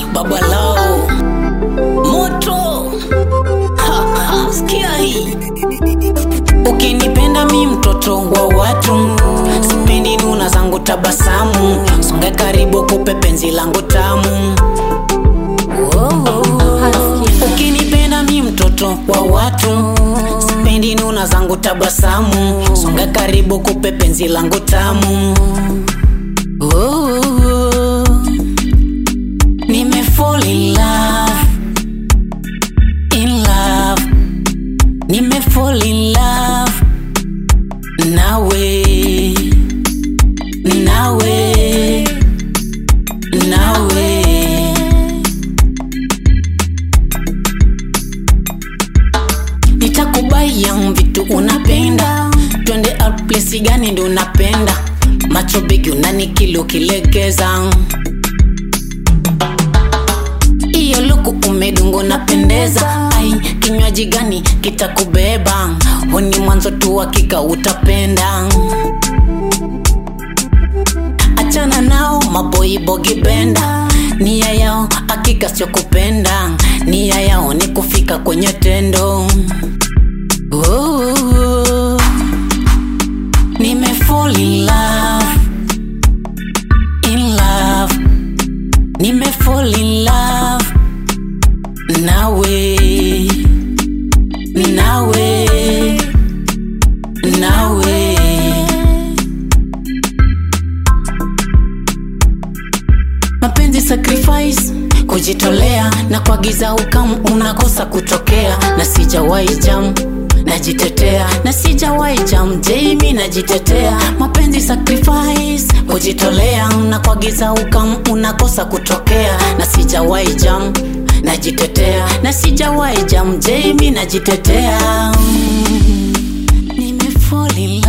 baba lao moto ha, ha, sikia hii ukinipenda mi mtoto wa watu sipendi nuna zangu tabasamu songe karibu kupe penzi langu tamu ukinipenda mi mtoto wa watu sipendi nuna zangu tabasamu songe karibu kupe penzi langu tamu oh, nime fall in love in love nime fall in love nawe nawe nawe nitakubaya vitu unapenda twende out place gani ndo unapenda macho bigi unanikili ukilegeza iyo luku umedungu unapendeza ai kinywaji gani kitakubeba huni mwanzo tu hakika utapenda achana nao maboibogi benda nia yao hakika sio kupenda nia yao ni kufika kwenye tendo oh, nime fall in love in love nime fall in love nawe nawe nawe mapenzi sacrifice kujitolea na kuagiza ukamu unakosa kutokea na sijawahi jam najitetea na sijawahi jam jami najitetea mapenzi sacrifice kujitolea na kuagiza ukamu unakosa kutokea na sijawahi jam najitetea na sijawahi jam jami najitetea nime fall in love